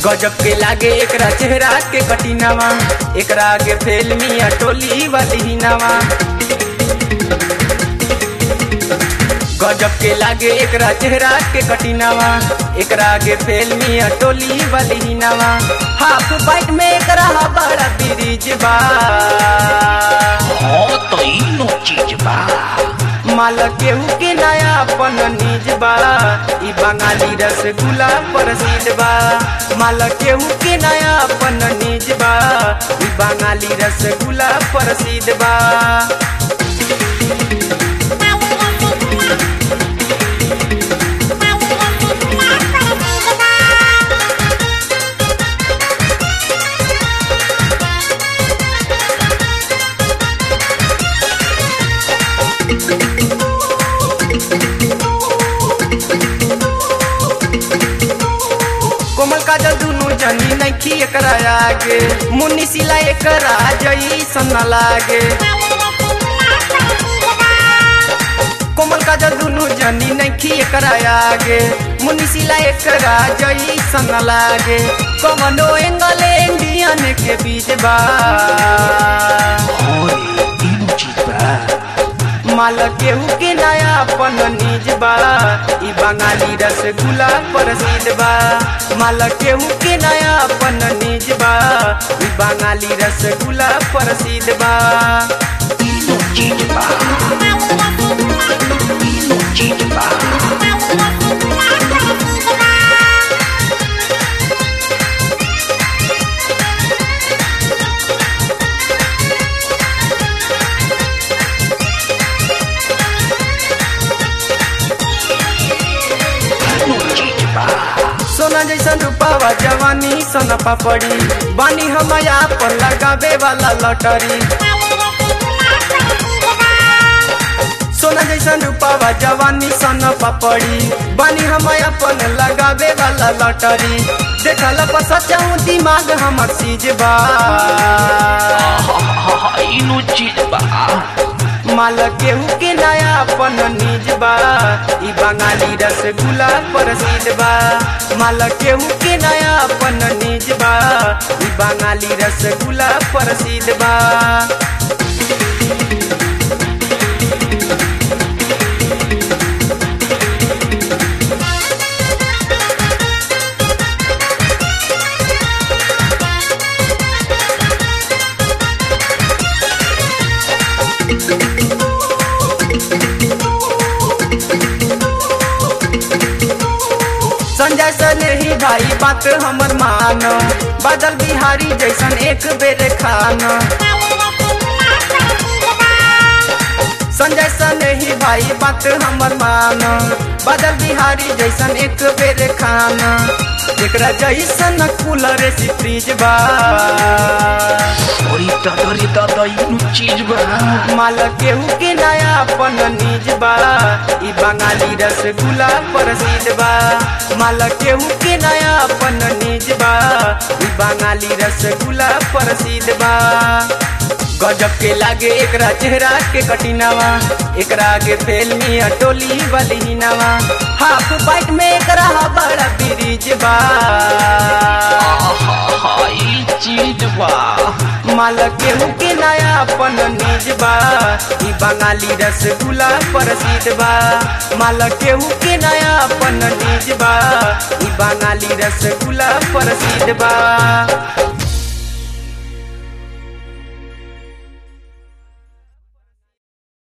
गजब के लागे एकरा चेहरा के कटिनावा एकरा आगे फेल मिया टोली वाली नावा गजब के लागे एकरा चेहरा के कटिनावा एकरा आगे फेल मिया टोली वाली नावा हाफ बाइट में एकरा बड़ा ब्रिज बा हाँ तो इनो चीज बा माल केहू के नया अपन निज बा ई बंगाली रसगुल्ला प्रसिद्ध बा माल केहू के नया अपन निज बा ई बंगाली रसगुल्ला प्रसिद्ध बा कोमल काजल दुनु जनी नैखी एकरा आगे मुन्नी सिला एकरा जई सन लागे कोमल काजल दुनु जनी नैखी एकरा आगे मुन्नी सिला एकरा जई सन लागे कमनो एंगल इंडियन के बीच बा हाँ रे इनो चीज बा माल केहू के नया अपन निज बा ई बंगाली रसगुल्ला प्रसिद्ध बा माल केहू के नया अपन निज बा ई बंगाली रसगुल्ला प्रसिद्ध बा इनो चीज बा इनो चीज बा इनो चीज बा सोना जैसा रूपावा जवानी सोना पापड़ी बानी हम पर लगावे वाला लॉटरी सोना जैसा रूपावा जवानी सोना पापड़ी बानी हम अपन लगावे वाला लॉटरी देखल पर सचाऊ दिमाग हमर सीज बा हाँ हाँ इनो चीज बा माल केहू के नया अपन निज बा ई बंगाली रसगुल्ला प्रसिद्ध बा माल केहू के नया अपन निज बा ई बंगाली रसगुल्ला प्रसिद्ध बा संजय सने ही भाई बात हमर मानो बादल बिहारी जैसन एक बेर खाना संजय सने ही भाई बात हमर मानो बादल बिहारी जैसन एक बेर खाना एकरा जैसन कूलर से फ्रिज बा अरे दादा रे दादा इनो चीज बा माल केहू के नया अपन निज बा ई बंगाली रसगुल्ला प्रसिद्ध बा माल केहू के नया अपन निज बा ई बंगाली रसगुल्ला प्रसिद्ध बा गजब के लागे एकरा चेहरा के कटिनावा एकरा आगे फेल मिया टोली वाली नावा हाफ बाइट में एकरा बड़ा ब्रिज बा हाँ हाँ ई चीज बा माल केहू के नया अपन निज बा ई बंगाली रसगुल्ला प्रसिद्ध बा माल केहू के नया अपन निज बा ई बंगाली रसगुल्ला प्रसिद्ध बा